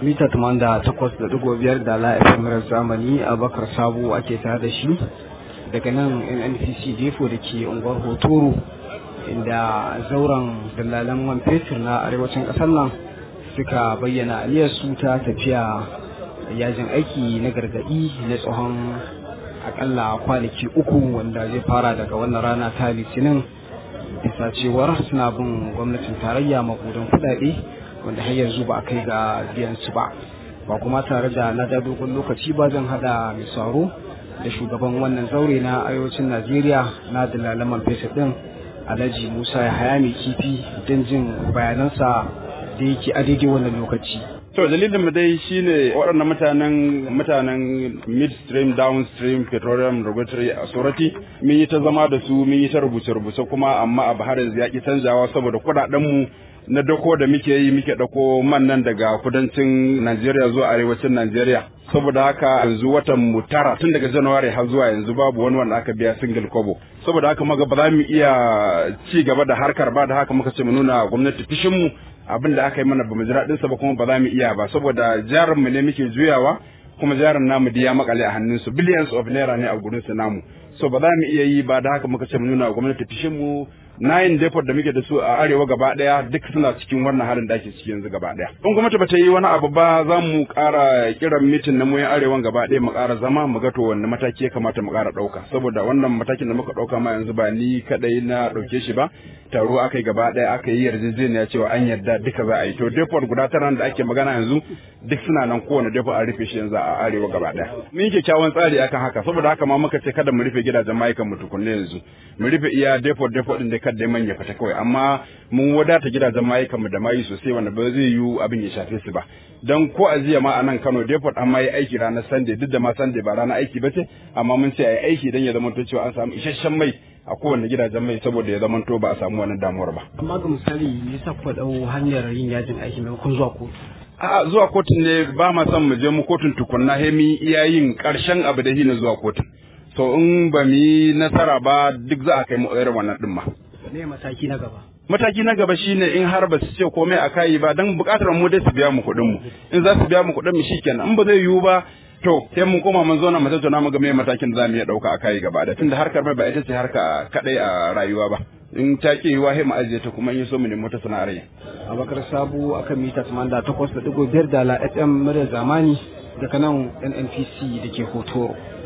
mita da takwas da digo biyar da la FM zamani Abakar Sabo ake tare da shi daga nan NNPC Defo da ke unguwar Hotoro inda zauren dalalan man fetur na arewacin ƙasar nan suka bayyana su ta tafiya yajin aiki na gargaɗi na tsohon akalla kwanaki uku wanda zai fara daga wannan rana ta litinin bisa cewar suna bin gwamnatin tarayya makudan kudade wanda har yanzu ba a kai ga biyan su ba ba kuma tare da na da dogon lokaci ba zan hada misaro da shugaban wannan zaure na arewacin najeriya na dalalaman fesa din alhaji musa ya haya mai kifi don jin bayanansa da yake a daidai wannan lokaci To dalilin mu dai shine waɗannan mutanen mutanen midstream downstream petroleum regulatory authority mun yi ta zama da su mun yi ta rubuce rubuce kuma amma a bahar yanzu ya ki canjawa saboda kuɗaɗen mu na dako da muke yi muke dako man nan daga kudancin Najeriya zuwa arewacin Najeriya saboda haka yanzu watan mu tara tun daga January har zuwa yanzu babu wani wanda aka biya single kobo saboda haka muga ba za mu iya ci gaba da harkar ba da haka muka ce mu nuna gwamnati fishin mu abin da aka yi mana ba mu ji daɗin sa ba kuma ba za mu iya ba saboda jarin mu ne muke juyawa kuma jarin namu ya makale a hannun su billions of naira ne a gurin su namu so ba za mu iya yi ba da haka muka ce mu nuna gwamnati fishin mu nayin depot da muke da su a arewa gaba daya duk suna cikin wannan halin da ake ciki yanzu gaba daya in gwamnati ba ta yi wani abu ba za mu ƙara kiran mitin na muyan arewan gaba daya mu ƙara zama mu ga to wanne mataki ya kamata mu ƙara ɗauka saboda wannan matakin da muka ɗauka ma yanzu ba ni kadai na ɗauke shi ba taro aka yi gaba daya aka yi yarjejeniya cewa an yarda duka za a yi to depot guda tara da ake magana yanzu duk suna nan kowane depot an rufe shi yanzu a arewa gaba daya mun yi kyakkyawan tsari akan haka saboda haka ma muka ce kada mu rufe gidajen mayukan mu tukunne yanzu mu rufe iya depot depot din da kada man ya fita kawai amma mun wadata gidajen mayukan mu da mayi sosai wanda ba zai yiwu abin ya shafe su ba dan ko a jiya ma a nan Kano depot an yi aiki ranar Sunday duk da ma Sunday ba ranar aiki ba ce amma mun ce ayi aiki dan ya zama to cewa an samu isasshen mai a kowane gidajen mai saboda ya zama to ba a samu wannan damuwar ba amma ga misali me yasa ku dau hanyar yin yajin aiki maimakon zuwa kotu A'a zuwa kotun ne ba ma son mu je mu kotun tukunna he mi iya yin karshen abu da hina zuwa kotun so in ba mu yi nasara ba duk za a kai mu irin wannan din ma ne mataki na gaba mataki na gaba shine in har ba su ce komai a kai ba dan bukatar mu dai su biya mu kuɗin mu in za su biya mu kuɗin mu shikenan in ba zai yiwu ba to sai mun koma mun zauna mu tattauna mu ga me matakin da zamu iya dauka a kai gaba da tunda harkar mai ba ita ce harka kadai a rayuwa ba in ta ke yiwa sai mu ajiye ta kuma in so mu nemi wata sana'ar yi Abakar Sabu akan mita 88.5 da la FM murya zamani daga nan NNPC da ke Hotoro